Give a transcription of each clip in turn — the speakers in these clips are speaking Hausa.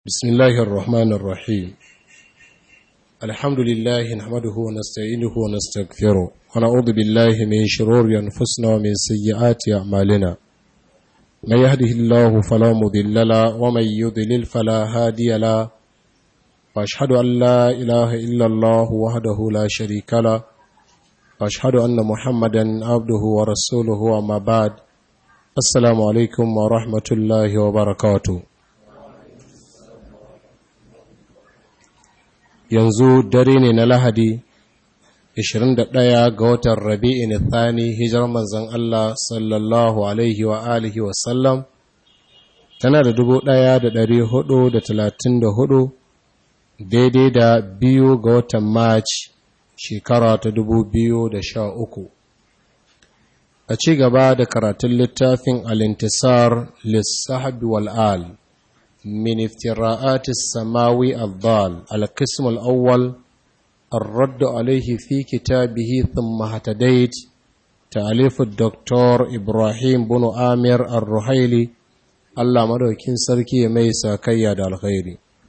بسم الله الرحمن الرحيم الحمد لله نحمده ونستعينه ونستغفره ونعوذ بالله من شرور أنفسنا ومن سيئات أعمالنا من يهده الله فلا مضل له ومن يضلل فلا هادي له وأشهد أن لا إله إلا الله وحده لا شريك له وأشهد أن محمدا عبده ورسوله وما بعد السلام عليكم ورحمة الله وبركاته yanzu dare ne na lahadi 21 ga watan rabi'in thani hijar manzan Allah sallallahu alaihi wa alihi wasallam tana da 1434 daidai da biyu ga watan march shekara ta 2013 a ci gaba da karatun littafin alintisar lissahabi wal'al من افتراءات السماوي الضال القسم الأول الرد عليه في كتابه ثم اهتديت تأليف الدكتور إبراهيم بن آمر الرحيلي الله مدوكين سركي ميسا كياد الخير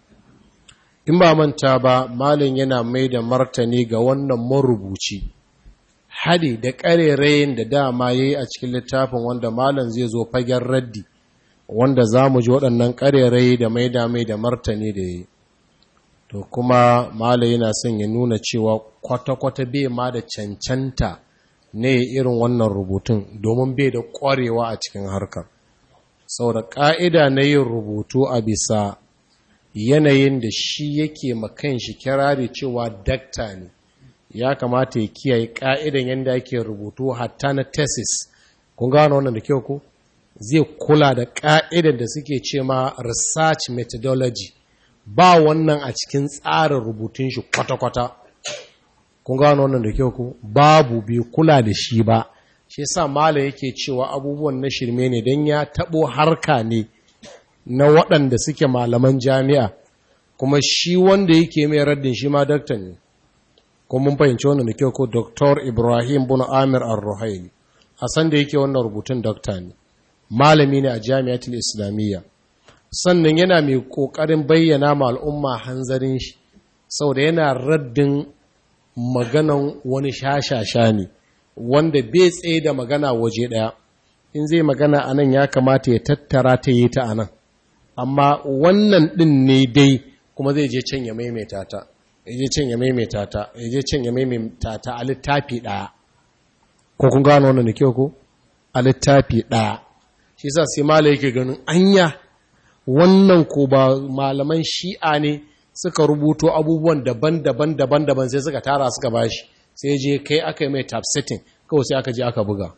in ba manta ba malin yana mai da martani ga wannan marubuci hadi da ƙarerayin da dama ya yi a cikin littafin wanda malin zai zo fagen raddi wanda za mu ji waɗannan ƙarerai da mai dame da martani da yi to kuma mala yana son ya nuna cewa kwata-kwata bai ma da cancanta ne irin wannan rubutun domin bai da ƙwarewa a cikin harkar sau da ƙa'ida na yin rubutu a bisa yanayin da shi yake makan shi kirari cewa dakta ne ya kamata ya kiyaye ƙa'idan yadda ake rubutu hatta na tesis kun gano wannan da kyau ku? zai kula da ƙa'idar da suke ce ma research methodology ba wannan a cikin tsarin rubutun shi kwata-kwata kun gano wannan da kyau ku babu bai kula da shi ba shi sa mala yake cewa abubuwan na shirme ne don ya taɓo harka ne na waɗanda suke malaman jami'a kuma shi wanda yake mai raddin shi ma dakta ne kuma mun fahimci wannan da kyau ko dr ibrahim bin amir al-ruhaili a san da yake wannan rubutun dakta ne malami ne a jami'atul islamiyya sannan yana mai kokarin bayyana ma al'umma hanzarin shi saboda yana raddin maganan wani shashasha ne wanda bai tsaye da magana waje daya in zai magana anan ya kamata ya tattara ta yi ta anan amma wannan din ne dai kuma zai je can ya maimaita ta ya je can ya maimaita ta ya je can ya maimaita ta a littafi daya ko kun gano wannan da kyau ko a littafi daya shi sa sai mala yake ganin anya wannan ko ba malaman shi'a ne suka rubuto abubuwan daban-daban daban-daban sai suka tara suka bashi sai je kai aka yi mai typesetting kawai sai aka je aka buga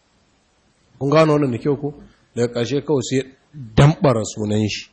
kun gano wannan da kyau ko daga ƙarshe kawai sai dambara sunan shi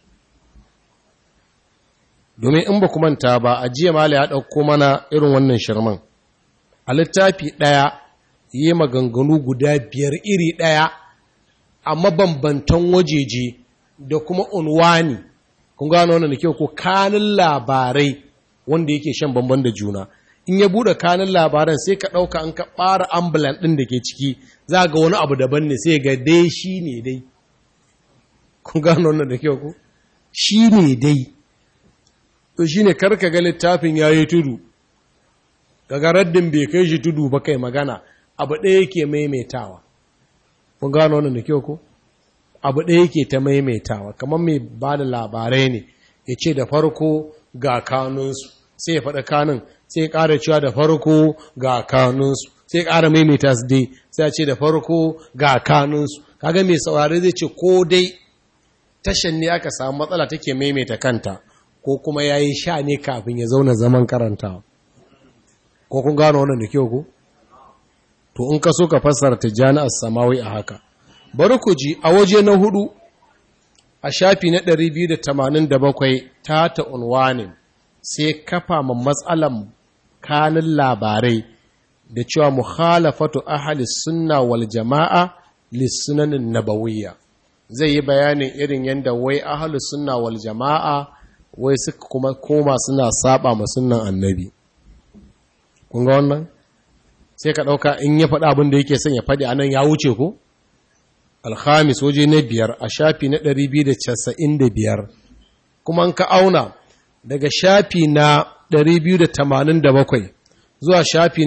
domin in ba manta ba a jiya mala ya ɗauko mana irin wannan shirman a littafi ɗaya yi maganganu guda biyar iri ɗaya a mabambantan wajeje da kuma unwani kun gano wannan da kyau ko kanin labarai wanda yake shan bamban da juna in ya bude kanin labaran sai ka ɗauka an ka ɓara ambulan ɗin da ke ciki za ga wani abu daban ne sai ga dai shi ne dai kun gano wannan da kyau ko shi ne dai to shi ne karka ga littafin ya yi tudu daga raddin bai kai shi tudu ba kai magana abu ɗaya yake maimaitawa kun gano wannan da kyau ko abu ɗaya yake ta maimaitawa kamar mai ba da labarai ne ya ce da farko ga kanunsu sai ya faɗa kanun sai ya ƙara cewa da farko ga kanunsu sai ya ƙara maimaita su dai sai ya ce da farko ga kanunsu kaga mai saurari zai ce ko dai tashan ne aka samu matsala take maimaita kanta ko kuma ya yi sha ne kafin ya zauna zaman karantawa ko kun gano wannan da kyau ko to in ka so ka fassara tijjani as-samawi a haka bari ku ji a waje na hudu a shafi na 287 ta ta unwanin sai kafa ma matsalan kanin labarai da cewa mukhalafatu ahli sunna wal jama'a lissunanin nabawiyya zai yi bayanin irin yadda wai ahli sunna wal jama'a wai suka kuma koma suna saba ma sunnan annabi kun ga wannan sai ka ɗauka in ya faɗa abin da yake son ya faɗi anan ya wuce ko alhamis waje na biyar a shafi na 295 kuma an ka auna daga shafi na 287 zuwa shafi na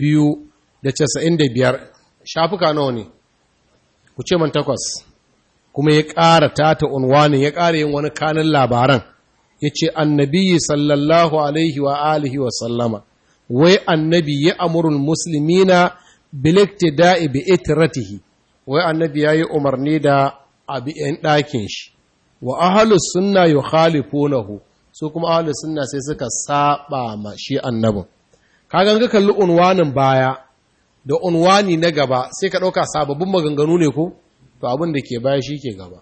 295 shafuka nawa ne ku ce man takwas kuma ya ƙara tata unwanin ya ƙara yin wani kanin labaran ya ce annabi sallallahu alaihi wa alihi wa sallama wai annabi ya amurul musulmina biliktida'i bi itiratihi wai annabi ya yi umarni da abi ‘yan ɗakin shi wa ahalus sunna yu khalifunahu su kuma ahalus sunna sai suka saba ma shi annabin kagan ka kalli unwanin baya da unwani na gaba sai ka ɗauka sababbin maganganu ne ko to abin da ke baya shi ke gaba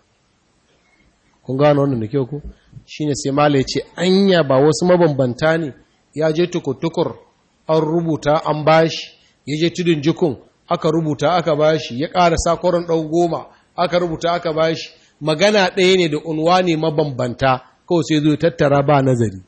kun gano wannan da kyau ko shine sai mala ce anya ba wasu mabambanta ne ya je tukutukur an rubuta an bashi ya je tudun jikun aka rubuta aka bashi ya ƙara sakoron ɗau goma aka rubuta aka bashi magana ɗaya ne da unwani mabambanta kawai sai zo tattara ba nazari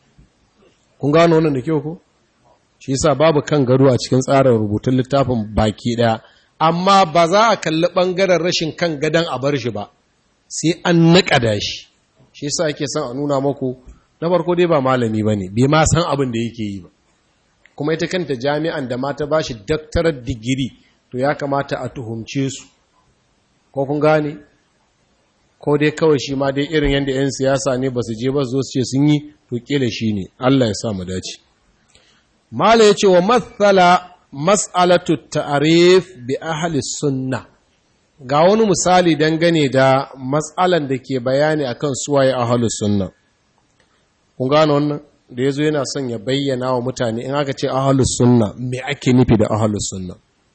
kun gano wannan da kyau ko shi yasa babu kan gado a cikin tsarin rubutun littafin baki ɗaya amma ba za a kalli ɓangaren rashin kan gadon a bar shi ba sai an naƙada shi shi yasa ake son a nuna maku na farko dai ba malami ba ne bai ma san abin da yake yi ba kuma ita kanta jami'an da mata ba shi daktarar digiri to ya kamata a tuhumce su ko kun gane ko dai kawai shi ma dai irin yadda 'yan siyasa ne ba su je ba su zo su ce sun yi to kila shi ne Allah ya sa mu dace mala ya ce wa matsala mas'alatu ta'arif bi ahli sunna ga wani misali dangane da matsalan da ke bayani akan suwaye ahli sunna kun gano wannan da yazo yana son ya bayyana wa mutane in aka ce ahli sunna me ake nufi da ahli sunna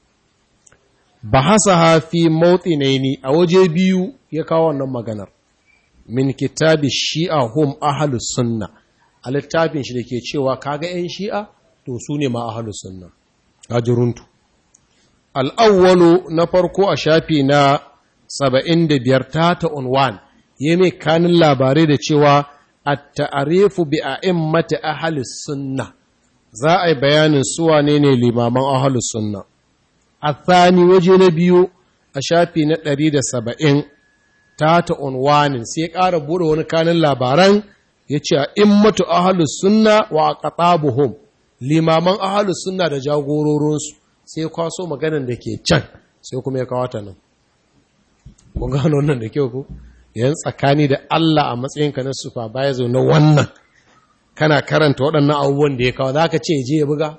bahasaha fi mawtinaini a waje biyu ya kawo wannan maganar min kitabi shi'a hum ahli sunna a littafin shi da ke cewa kaga 'yan shi'a to su ne ma ahli sunna ajiruntu al'awwalu na farko a shafi na saba'in da biyar ta ta unwan ya mai kanin labarai da cewa a ta'arifu bi a mata ahalis sunna za a yi bayanin suwa ne ne limaman ahalis sunna a thani waje na biyu a shafi na ɗari da saba'in ta ta unwanin sai ƙara buɗe wani kanin labaran ya ce a immatu ahalus sunna wa a ƙaƙabuhum limaman ahalus sunna da jagororinsu sai kwaso maganan da ke can sai kuma ya kawata nan kun gano nan da kyau ku yan tsakani da Allah a matsayinka na supervisor na wannan kana karanta waɗannan abubuwan da ya kawo za ka ce je ya buga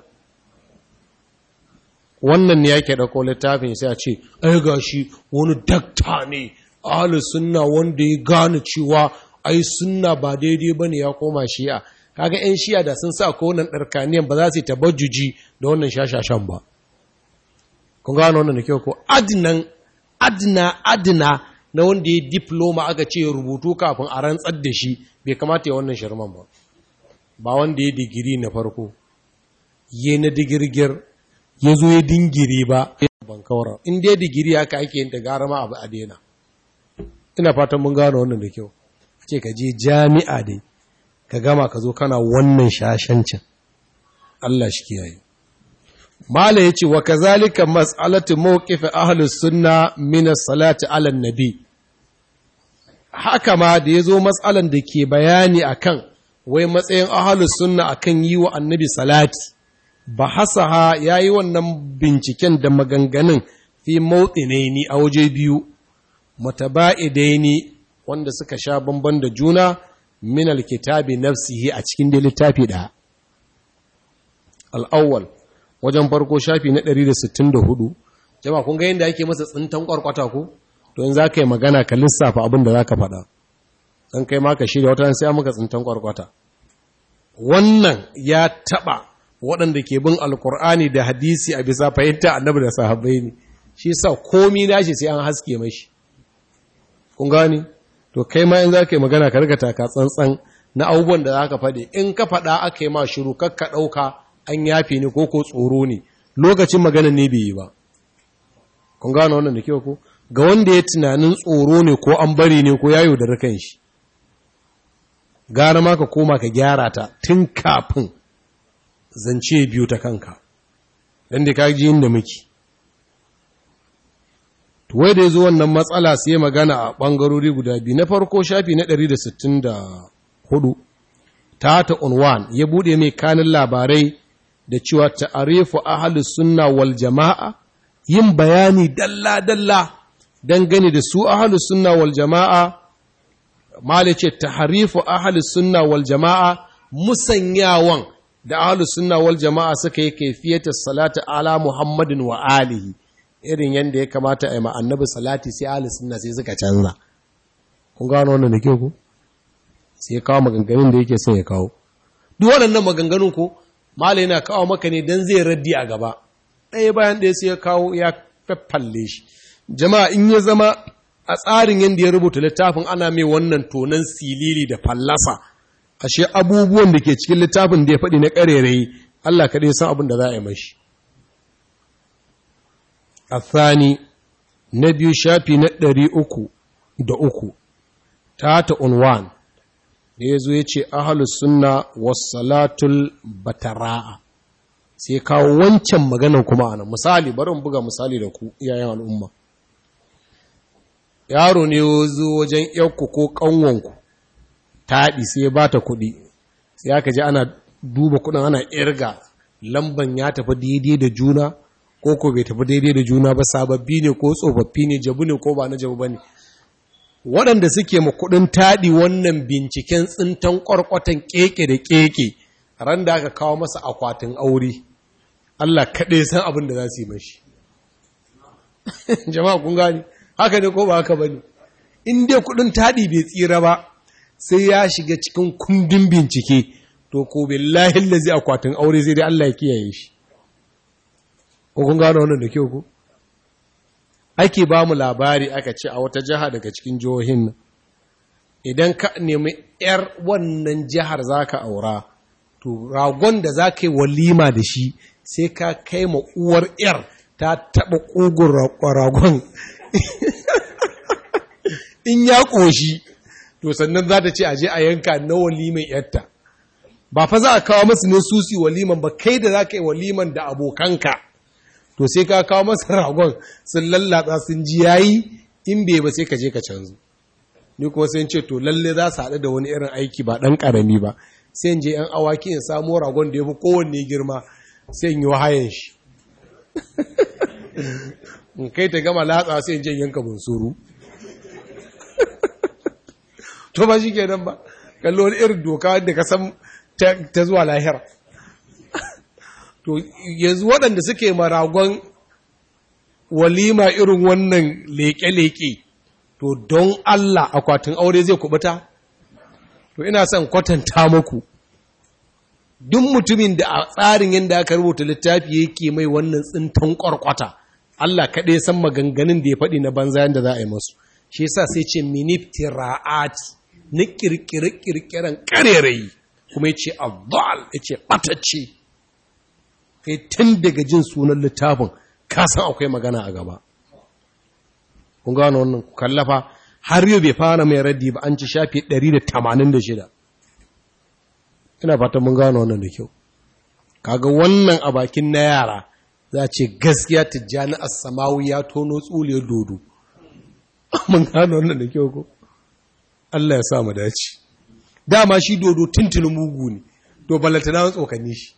wannan ne yake ɗauko littafin sai a ce ai ga shi wani dakta ne ahalus sunna wanda ya gane cewa ai sunna ba daidai ba ne ya koma shi'a kaga 'yan shi'a da sun sa ko wannan ɗarkaniyan ba za su yi tabajjuji da wannan shashashan ba kun gano wannan da kyau ko adnan adna adna na wanda ya diploma aka ce rubutu kafin a rantsar da shi bai kamata ya wannan shirman ba ba wanda ya digiri na farko ya na digirgir ya zo ya dingiri ba ban kawara in dai digiri haka ake yin ta gara ma abu a daina ina fatan mun gano wannan da kyau ce ka je jami'a dai ka gama ka zo kana wannan shashancin Allah shi kiyaye Mala ya ce, wa kazalika mas'alatu mawqif ahlus sunna min as-salati 'ala nabi Haka ma da yazo mas'alan da ke bayani akan wai matsayin ahlus sunna akan yi wa annabi salati bahasaha yayi wannan binciken da maganganun fi mawtinaini a waje biyu mutaba'idaini wanda suka sha bamban da juna min al-kitabi nafsihi a cikin da littafi da al-awwal wajen farko shafi na 164 jama'a kun ga yadda ake masa tsintan kwarkwata ko to in zaka yi magana ka lissafa abin da zaka faɗa dan kai ma ka shirya wata sai maka tsintan kwarkwata wannan ya taba waɗanda ke bin alkur'ani da hadisi a bisa fahimta annabi da sahabbai ne shi yasa komi nashi sai an haske mashi kun gani to kai ma in zaka yi magana ka riga taka tsantsan na abubuwan da zaka faɗi in ka faɗa aka yi ma shiru kakka ɗauka an yafe ne ko ko tsoro ne lokacin magana ne bai yi ba kun gano wannan da kyau ko ga wanda ya tunanin tsoro ne ko an bari ne ko yayo da rakan shi gara ma ka koma ka gyara ta tun kafin zance biyu ta kanka dan da ka ji inda muke to wai da yazo wannan matsala sai magana a bangarori guda biyu na farko shafi na 164 hudu ta ta unwan ya bude mai kanin labarai da cewa ta'arifu ahlus sunna wal jama'a yin bayani dalla dalla dangane da su ahlus sunna wal jama'a mala ce tahrifu ahlus sunna wal jama'a musanyawan da ahlus sunna wal jama'a suka yi kaifiyata salatu ala muhammadin wa alihi irin yadda ya kamata a yi annabi salati sai ahlus sunna sai suka canza kun gano wannan da kyau ku sai ya kawo maganganun da yake son ya kawo duk waɗannan maganganun ko mala yana kawo maka ne dan zai raddi a gaba ɗaya bayan ɗaya sai ya kawo ya faffalle shi jama'a in ya zama a tsarin yadda ya rubuta littafin ana mai wannan tonan silili da fallasa ashe abubuwan da ke cikin littafin da ya faɗi na ƙarerayi Allah kaɗai san abin da za a yi mashi a thani na biyu shafi na ɗari uku da uku ta ta unwan da ya zo ya ce ahalus sunna wasalatul batara'a sai kawo wancan maganan kuma ana misali bari mu buga misali da ku iyayen al'umma yaro ne zo wajen yanku ko ƙanwanku taɗi sai ya bata kuɗi sai aka ji ana duba kuɗin ana irga lamban ya tafi daidai da juna ko ko bai tafi daidai da juna ba sababbi ne ko tsofaffi ne jabu ne ko ba na jabu ba ne waɗanda suke ma kuɗin taɗi wannan binciken tsintan ƙwarƙwatan ƙeƙe da ƙeƙe ran da aka kawo masa akwatin aure Allah kaɗai san abin da za su yi mashi jama'a kun gani haka ne ko ba haka ba ne in dai kudin taɗi bai tsira ba sai ya shiga cikin kundin bincike to ko billahi lazi akwatin aure sai dai Allah ya kiyaye shi ko kun gano wannan da kyau ko ake ba mu labari aka ce a wata jiha daga cikin jihohin nan idan ka nemi yar wannan jihar zaka aura to ragon da zaka yi walima da shi sai ka kai ma uwar yar ta taɓa ƙugun ragon in ya ƙoshi to sannan za ta ce a je a yanka na waliman yarta ba fa za a kawo masu ne susi waliman ba kai da za ka yi waliman da abokanka to sai ka kawo masa ragon sun lallatsa sun ji yayi in bai ba sai ka je ka canzu ni kuma sai ce to lalle za su haɗu da wani irin aiki ba ɗan ƙarami ba sai in je ‘yan awaki in samo ragon da ya fi kowanne girma sai in yi wahayen shi in kai ta gama latsa sai in je yanka bunsuru to ba shi kenan ba kallo wani irin doka wadda ka san ta zuwa lahira to yanzu waɗanda suke maragon walima irin wannan leƙe-leƙe to don Allah akwatin aure zai kubuta to ina son kwatanta muku duk mutumin da a tsarin yadda aka rubuta littafi yake mai wannan tsintan ƙwarƙwata Allah kaɗai san maganganun da ya faɗi na banza yadda za a yi masu shi yasa sai ce miniftira'at na ƙirƙire-ƙirƙiren ƙarerayi kuma ya ce abdal ya ce ɓatacce kai tun daga jin sunan littafin ka san akwai magana a gaba kun gano wannan kallafa har yau bai fara mai raddi ba an ci shafi 186 ina fatan mun gano wannan da kyau kaga wannan a bakin na yara za ce gaskiya tijjani as-samawi ya tono tsuliyar dodo mun gano wannan da kyau ko Allah ya sa mu dace dama shi dodo tuntunin mugu ne to ballanta na tsokane shi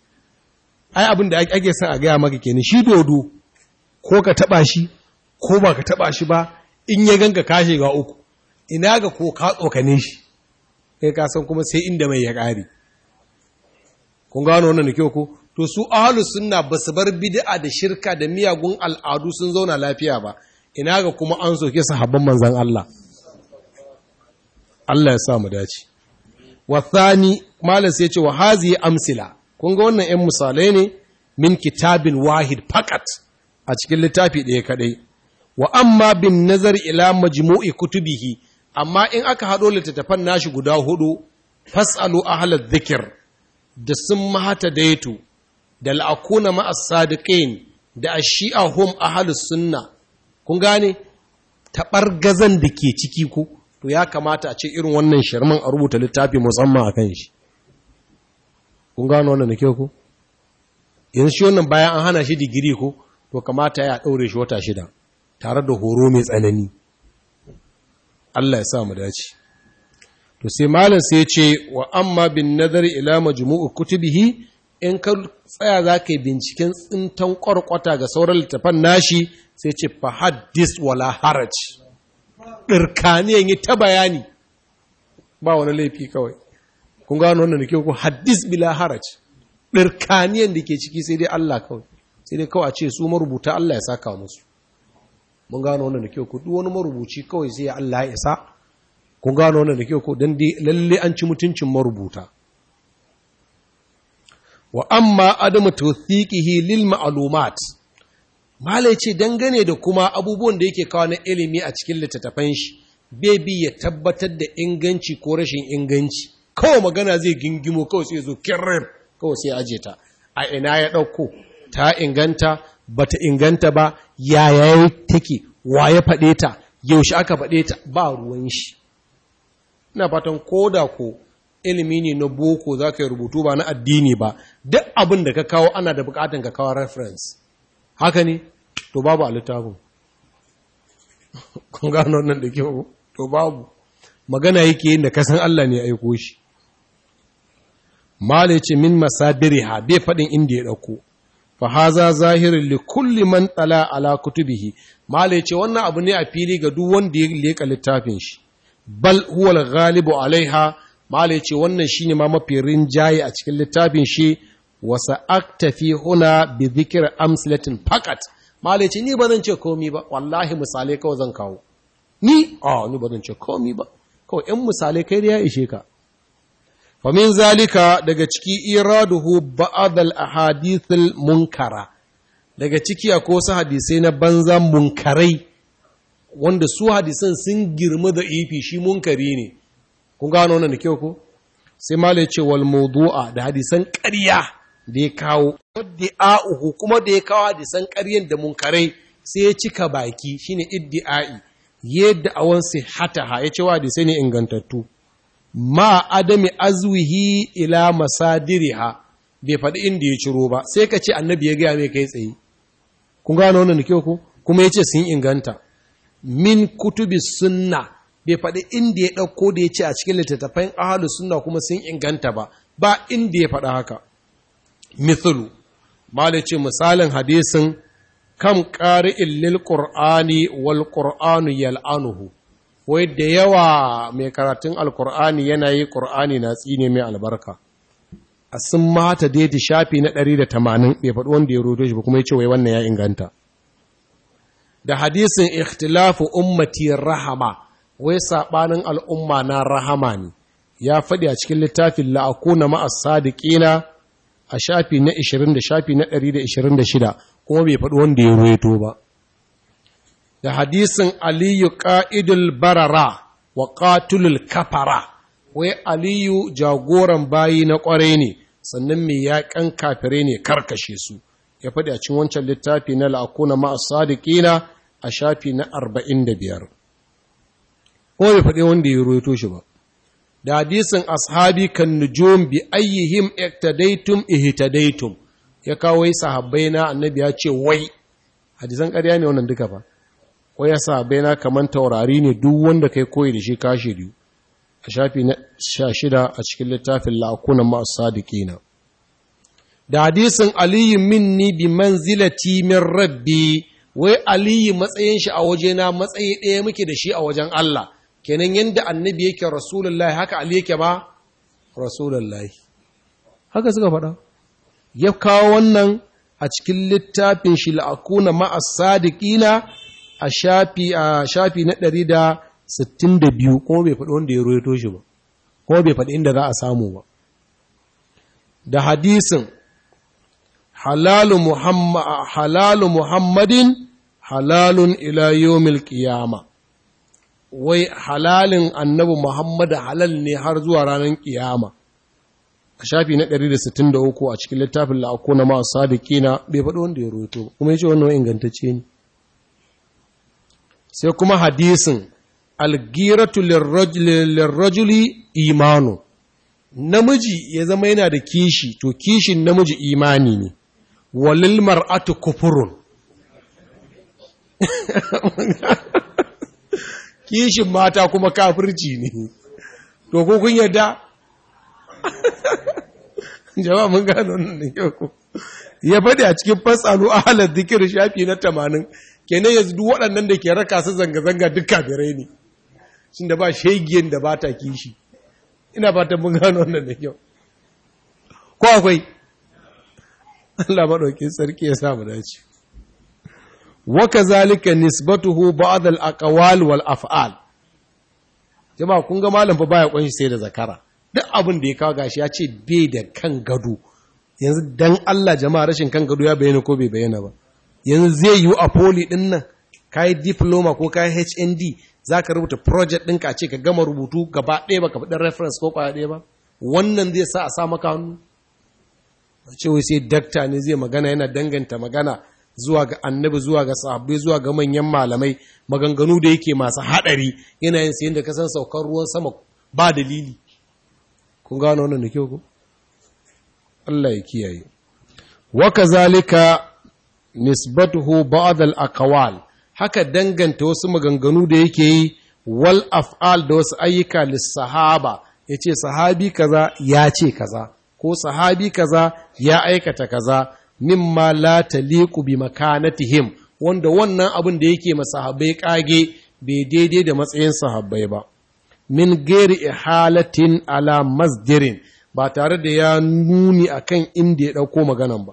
ai abin da ake son a gaya maka kenan shi dodo ko ka taba shi ko ba ka taba shi ba in ya ganka kashe ga uku ina ga ko ka tsokane shi kai ka san kuma sai inda mai ya ƙare kun gano wannan da kyau ko to su ahlus sunna ba su bar bid'a da shirka da miyagun al'adu sun zauna lafiya ba ina ga kuma an soke sahabban manzon Allah Allah ya sa mu dace wa thani malam sai ya ce wa hazihi amsila kun ga wannan 'yan misalai ne min kitabin wahid fakat a cikin littafi ɗaya kaɗai wa amma bin nazar ila majmu'i kutubihi amma in aka haɗo littattafan nashi guda hudu fasalu ahla dhikr da sun mahata daitu da al'akuna ma'as sadiqin da ashi'a hum ahlus sunna kun gane taɓargazan da ke ciki ku to ya kamata a ce irin wannan shirman a rubuta littafi musamman a kan shi kun gano wannan da kyau ku yanzu shi wannan bayan an hana shi digiri ko to kamata ya ɗaure shi wata shida tare da horo mai tsanani Allah ya sa mu dace to to sai malam sai ce wa amma bin nazari ila majmu'u kutubihi in ka tsaya za ka yi binciken tsintan kwarkwata ga sauran littafan nashi sai ce fa haddis wala haraj ɗirkaniyan yi ta bayani ba wani laifi kawai kun gano wannan da ke ku haddis bila haraj ɗirkaniyan da ke ciki sai dai Allah kawai sai dai kawai a ce su marubuta Allah ya saka musu mun gano wannan da ke ku duk wani marubuci kawai sai Allah ya isa kun gano wannan da ke ku don lalle an ci mutuncin marubuta wa amma adamu tawthiqihi lil ma'lumat malai ce dangane da kuma abubuwan da yake kawo na ilimi a cikin littattafan shi bai bi ya tabbatar da inganci ko rashin inganci kawai magana zai gingimo kawai sai zo kirrir kawai sai aje ta a ina ya ɗauko ta inganta bata inganta ba yaya take wa ya faɗe ta yaushe aka faɗe ta ba ruwan shi ina fatan koda ko ilimi ne na boko za ka yi rubutu ba na addini ba duk abin da ka kawo ana da bukatan ka kawo reference haka ne to babu a littafin kun gano nan da kyau to babu magana yake yin da kasan Allah ne ya aiko shi mala ce min masadiriha bai faɗin inda ya ɗauko fa haza zahirin li kulli man tsala ala kutubihi mala ce wannan abu ne a fili ga duk wanda ya leka littafin shi bal huwa al-ghalibu alaiha mala ce wannan shine ma mafi rinjaye a cikin littafin shi wa sa'aktafi huna bi dhikr amsalatin faqat mala ce ni ba zan ce komi ba wallahi misalai kawai zan kawo ni a ni ba zan ce komi ba kawai in misalai kai da ya ishe ka famin zalika daga ciki iraduhu ba'ad al-ahadith munkara daga ciki akwai wasu hadisai na banza munkarai wanda su hadisan sun girma da ifi shi munkari ne kun gano wannan da kyau ko sai ma ce wal mawdu'a da hadisan ƙarya da ya kawo iddi'a'uhu kuma da ya kawo hadisan ƙaryan da munkarai sai ya cika baki shine iddi'a'i yadda awan sihataha ya ce wa hadisai ne ingantattu ma adami azwihi ila masadiriha bai faɗi inda ya ciro ba sai ka ce annabi ya gaya mai kai tsaye kun gano wannan da kyau ko kuma ya ce sun inganta min kutubi sunna bai faɗi inda ya ɗauko da ya ce a cikin littattafan ahalu sunna kuma sun inganta ba ba inda ya faɗa haka mithlu mala ce misalin hadisin kam ƙari'in lil qur'ani wal qur'anu yal'anuhu wai da yawa mai karatun alkur'ani yana yi ƙur'ani na tsine mai albarka a sun mata daidai shafi na 180 bai faɗi wanda ya roto shi ba kuma ya ce wai wannan ya inganta da hadisin ikhtilafu ummati rahama wai saɓanin al'umma na rahama ne ya faɗi a cikin littafin la'akuna ma'as sadiqina a shafi na 20 da shafi na 126 kuma bai faɗi wanda ya roto ba da hadisin aliyu ƙa'idul barara wa ƙatulul kafara, wai aliyu jagoran bayi na ƙwarai ne, sannan mai yaƙan kafirai ne karkashe su, ya faɗi a cin wancan littafi na la'akuna ma'as sadiƙina a shafi na arba'in da biyar. Ko bai faɗi wanda ya roto shi ba. Da hadisin ashabi kan nujum bi ayyihim iktadaitum ihtadaitum ya kawo sahabbai na annabi ya ce wai hadisan ƙarya ne wannan duka ba. ko ya sa baina kaman taurari ne duk wanda kai koyi da shi kashi biyu a shafi na sha shida a cikin littafin la'akunan masu sadiqina da hadisin aliyu minni bi manzilati min rabbi wai aliyu matsayin shi a wajena matsayi ɗaya muke da shi a wajen Allah kenan yanda annabi yake rasulullahi haka ali yake ba rasulullahi haka suka faɗa ya kawo wannan a cikin littafin shi la'akuna ma'as sadiqina a shafi a shafi na ɗari da sittin da biyu kuma bai faɗi wanda ya roito shi ba kuma bai faɗi inda za a samu ba da hadisin halalu, muhammad, halalu muhammadin halalun ila yomil ƙiyama wai halalin annabi muhammad halal ne har zuwa ranar ƙiyama a shafi na 163 a cikin littafin la'ako na masu sadikina bai faɗi wanda ya roito kuma ya ce wannan ingantacce ne sai kuma hadisin algiratu lirrajuli imanu namiji ya zama yana da kishi to kishin namiji imani ne walil mar'atu kufurun kishin mata kuma kafirci ne to ko kun yarda jama'a mun gano wannan da yau ko ya faɗi a cikin fasalu ahalar zikir shafi na tamanin kenan yanzu duk waɗannan da ke raka su zanga-zanga duk kafirai ne shin da ba shegiyan da ba ta kishi ina fatan mun gano wannan da kyau ko akwai Allah maɗaukin sarki ya samu dace wa kazalika nisbatuhu ba'd al-aqwal wal af'al jama'a kun ga malam fa baya kunshi sai da zakara duk abin da ya kawo gashi ya ce bai da kan gado yanzu dan Allah jama'a rashin kan gado ya bayyana ko bai bayyana ba yanzu zai yi a poli din nan kai diploma ko kai HND zaka rubuta project ɗinka a ce ka gama rubutu gaba ɗaya baka faɗin reference ko kwaya ɗaya ba wannan zai sa a sa maka hannu ce wai sai dakta ne zai magana yana danganta magana zuwa ga annabi zuwa ga sahabbai zuwa ga manyan malamai maganganu da yake masu haɗari yana yin sayin da kasan saukar ruwan sama ba dalili kun gano wannan da kyau ko Allah ya kiyaye wa kazalika nisbatuhu ba'd al-aqwal haka danganta wasu maganganu da yake yi wal af'al da wasu ayyuka lis-sahaba yace sahabi kaza ya ce kaza ko sahabi kaza ya aikata kaza mimma la taliqu bi makanatihim wanda wannan abin da yake masahabai kage bai daidai da matsayin sahabbai ba min gairi ihalatin ala masdirin ba tare da ya nuni akan inda ya ɗauko maganan ba.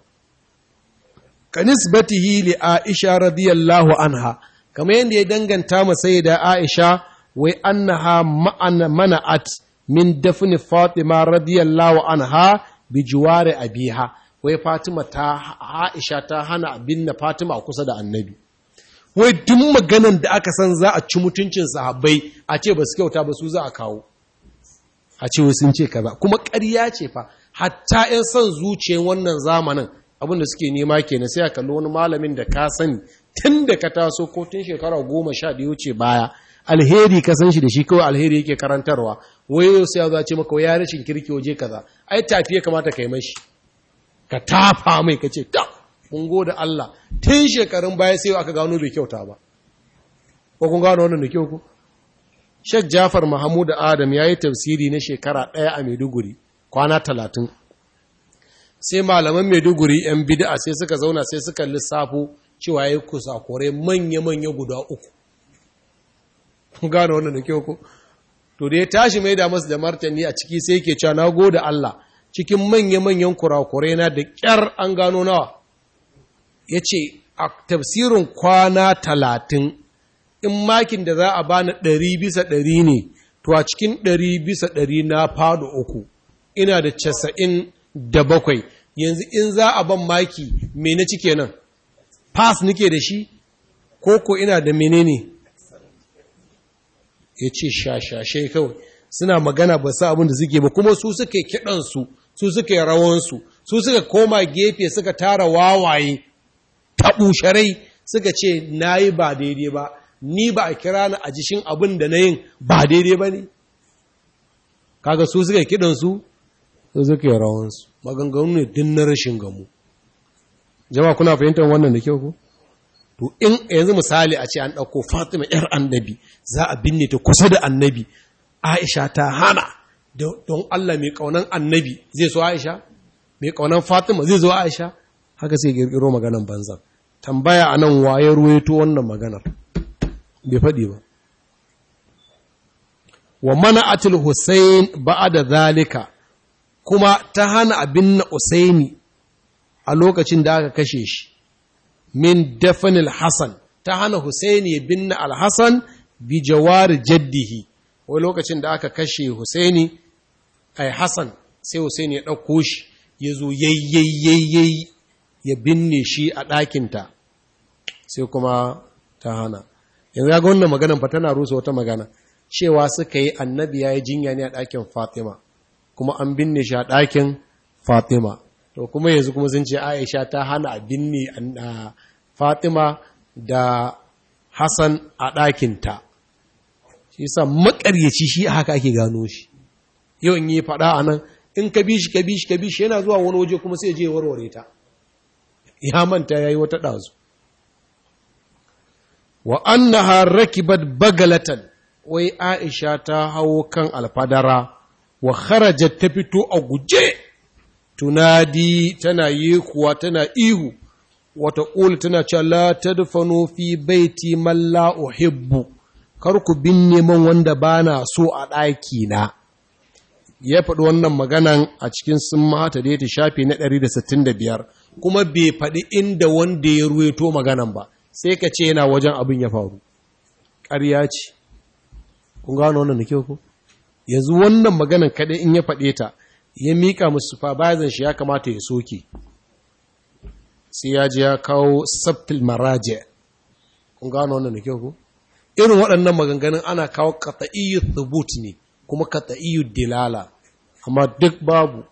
Ka nisbatihi li Aisha radiyallahu anha, kamar yadda ya danganta masai da Aisha, wai annaha ma'ana mana'at min dafni Fatima radiyallahu anha bi juware abiha, wai Fatima ta Aisha ta hana abin na Fatima a kusa da annabi. Wai duk maganan da aka san za a ci mutuncin sahabbai a ce ba su kyauta ba su za a kawo. a ce sun ce kaza kuma ƙarya ce fa hatta 'yan son zuciyar wannan zamanin abinda suke nema kenan sai a kalli wani malamin da ka sani tun da ka taso ko tun shekara goma sha da wuce baya alheri ka san shi da shi kawai alheri yake karantarwa wayo sai ya ce maka ya rashin kirki waje kaza ai tafi ya kamata ka yi mashi ka tafa mai ka ce ta kun da Allah tun shekarun baya sai aka gano bai kyauta ba ko kun gano wannan da kyau ko Sheikh Jafar Mahmud Adam ya yi tafsiri na shekara ɗaya a Maiduguri, kwana talatin. Sai malaman Maiduguri ‘yan bid'a sai suka zauna sai suka lissafo cewa ya yi kusakure manya-manya guda uku. Gane wannan da kyau ko? To da ya tashi mai da masu da martani a ciki sai ke cewa na gode Allah cikin manya-manyan kurakure na da ƙyar an gano nawa. Ya ce, a tafsirin kwana talatin in makin da za a bani ɗari bisa ɗari ne, to a cikin ɗari bisa ɗari na faɗo uku, ina da casa'in da bakwai, yanzu in za a ban maki me na cike nan, pass nike da shi, ko ko ina da menene ya ce shashashe kawai, suna magana ba sa abin da suke ba, kuma su suka yi kiɗansu, su suka yi rawansu, su suka koma gefe suka tara wawaye, taɓusharai suka ce na yi ba daidai ba, ni ba a kira ni a jishin abin da na yin ba daidai ba ne kaga su suka kidansu su suka yi rawansu maganganu ne din na rashin gamu jama'a kuna fahimtar wannan da kyau ku to in yanzu misali a ce an ɗauko fatima yar annabi za a binne ta kusa da annabi aisha ta hana don allah mai ƙaunan annabi zai so aisha mai ƙaunan fatima zai zo aisha haka sai ƙirƙiro maganan banzan tambaya a nan waye ruwaito wannan maganar bai faɗi ba wa mana atil Hussein ba'a da zalika kuma ta hana abin na Usaini a lokacin da aka kashe shi min dafanil Hassan ta hana Husaini ya binne al-Hassan bi jawari jaddihi wai lokacin da aka kashe Husaini ai Hassan sai Husaini ya ɗauko shi ya zo yayyayyayi ya binne shi a ɗakinta sai kuma ta hana yanzu ya ga wannan maganan fa tana rusa wata magana cewa suka yi annabi ya yi jinya ne a ɗakin fatima kuma an binne shi a ɗakin fatima to kuma yanzu kuma sun ce aisha ta hana a binne fatima da hassan a ɗakinta shi sa makaryaci shi haka ake gano shi yau in yi faɗa a nan in ka bi shi ka bi shi ka bi shi yana zuwa wani waje kuma sai je warware ta ya manta ya yi wata ɗazu wa annaha rakibat bagalatan wai aisha ta hawo kan alfadara wa kharajat ta fito a guje tunadi tana yi kuwa tana ihu wata ƙuli tana cewa la tadfanu fi baiti man la uhibbu kar ku binne man wanda bana so a ɗaki na ya faɗi wannan maganan a cikin sun mata da ta shafi na 165 kuma bai faɗi inda wanda ya ruweto maganan ba sai ka ce yana wajen abin ya faru ƙarya ce kun gano wannan da kyau ko yanzu wannan maganan kaɗai in ya faɗe ta ya miƙa musu fa shi ya kamata ya soke sai ya ji ya kawo sabtil maraje kun gano wannan da kyau ko irin waɗannan maganganun ana kawo qat'iyyu thubut ne kuma qat'iyyu dilala amma duk babu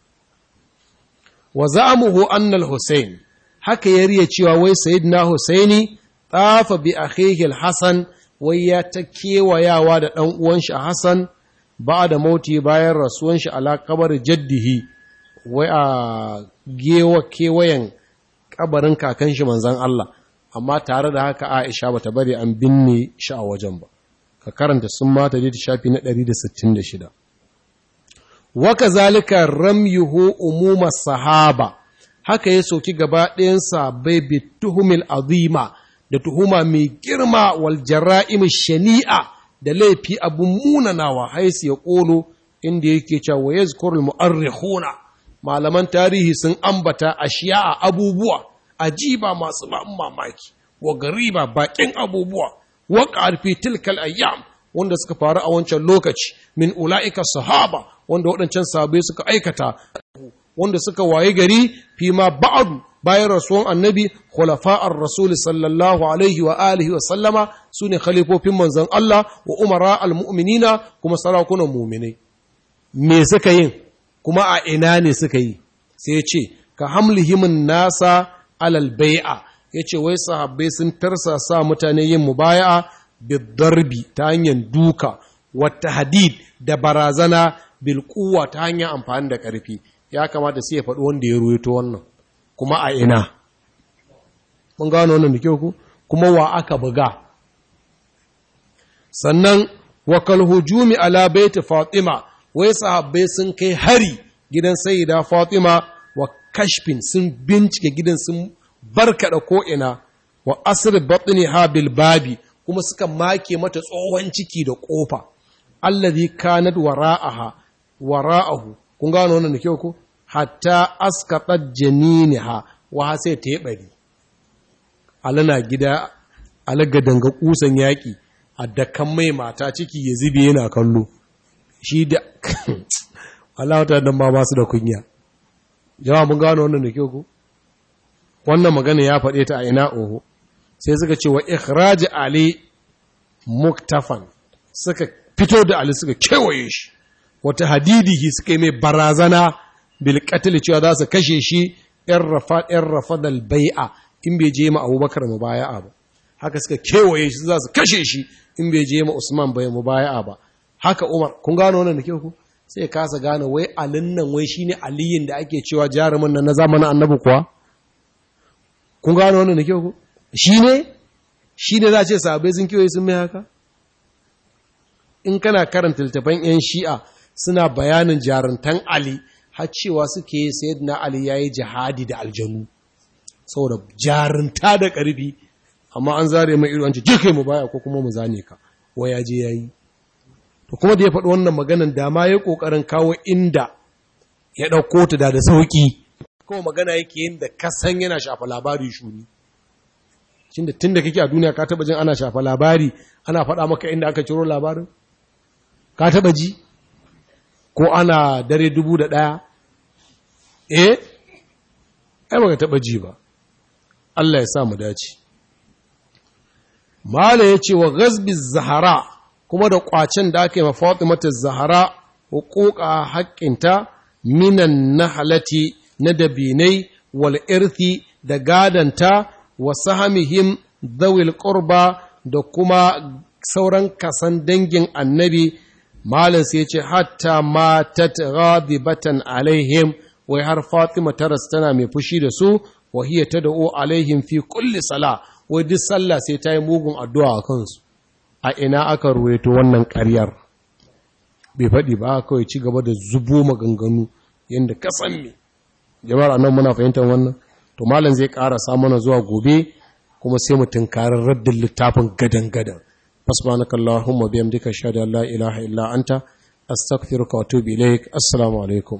wa za'amuhu anna al-husayn haka ya riya cewa wai sayyidina husaini tafa bi akhihi al-hasan wai ya ta kewayawa da ɗan uwan shi Hassan ba da mauti bayan rasuwan shi ala kabar jaddihi wai a gewa kewayen kabarin kakan shi manzan Allah amma tare da haka Aisha bata bari an binne shi a wajen ba ka karanta sun mata da shafi na 166 wa kazalika ramyuhu umuma sahaba haka ya soki gaba ɗayan sahabbai bi tuhumil azima da tuhuma mai girma wal jara'im shani'a da laifi abun munanawa haisu ya ƙolo inda yake cewa wa yazkurul mu'arrikhuna malaman tarihi sun ambata ashiya abubuwa ajiba masu mamaki wa gariba bakin abubuwa wa qarfi tilkal ayyam wanda suka faru a wancan lokaci min ula'ika sahaba wanda waɗancan sahabbai suka aikata wanda suka waye gari fi ma ba'adu bayan rasuwan annabi khulafa'ar rasul sallallahu alaihi wa alihi wa sallama su ne khalifofin manzon Allah wa umara al-mu'minina kuma sarakunan mu'minai me suka yin kuma a ina ne suka yi sai ya ce ka hamlihimin nasa alal bai'a ya ce wai sahabbai sun tarsa sa mutane yin mubaya'a bidarbi ta hanyar duka wata hadid da barazana bilkuwa ta hanyar amfani da ƙarfi ya kamata sai ya faɗi wanda ya ruwaito wannan kuma a ina mun gano wannan da kyau ku kuma wa aka buga sannan wakal hujumi ala baiti fatima wai sahabbai sun kai hari gidan sayyida fatima wa kashfin sun bincike gidan sun barkada ko ina wa asr batni ha bil babi kuma suka make mata tsohon ciki da kofa allazi kanat wara'aha wara'ahu kun gano wannan da kyau ko hatta askatat janiniha wa sai ta bari alana gida alaga danga kusan yaki a dakan mai mata ciki ya zube yana kallo shi da Allah ta dan ba su da kunya jama'a mun gano wannan da kyau ko wannan magana ya faɗe ta a ina oho sai suka ce wa ikhraj ali muktafan suka fito da ali suka kewaye shi wata hadidihi suka yi mai barazana bil qatl cewa za su kashe shi in rafa in rafa dal bai'a in bai je ma abubakar mubaya'a ba haka suka kewaye shi za su kashe shi in bai je ma usman bai mubaya'a ba haka umar kun gano wannan da kyau ku sai kasa gane wai alin nan wai shine aliyin da ake cewa jarumin nan na zamanin annabi kuwa kun gano wannan da kyau ku shine shine za a ce sahabbai sun kiwaye sun mai haka in kana karanta littafan yan shi'a suna bayanin jaruntan ali har cewa suke sayyidina ali yayi jihadi da aljanu saboda jarunta da ƙarfi amma an zare mai ido an ce je kai mu baya ko kuma mu zane ka waya je yayi to kuma da ya faɗi wannan maganan da ma ya ƙoƙarin kawo inda ya ɗauko ta da da sauƙi kuma magana yake yin da kasan yana shafa labari shuni shin da tun da kake a duniya ka taɓa jin ana shafa labari ana faɗa maka inda aka ciro labarin ka taɓa ji ko ana dare dubu da ɗaya eh ai baka taɓa ji ba Allah ya sa mu dace Mala ya ce wa gazbi zahara kuma da ƙwacen da aka yi ma Fatimata Zahara hukuka haƙƙinta minan nahalati na dabinai wal irthi da gadanta wa sahamihim zawil qurba da kuma sauran kasan dangin annabi malin sai ce hatta matat ghadibatan alaihim wai har Fatima ta tana mai fushi da su wa hiya tad'u alaihim fi kulli sala wai duk sallah sai ta yi mugun addu'a a kansu a ina aka ruwaito wannan ƙaryar bai faɗi ba kawai ci gaba da zubo maganganu yadda kasan ne jama'ar annan muna fahimtar wannan to malam zai ƙara mana zuwa gobe kuma sai mu tunkarar raddin littafin gadan-gadan fasbanaka Allahumma biyamdika shahada la ilaha illa anta astaghfiruka wa atubu ilaik assalamu alaikum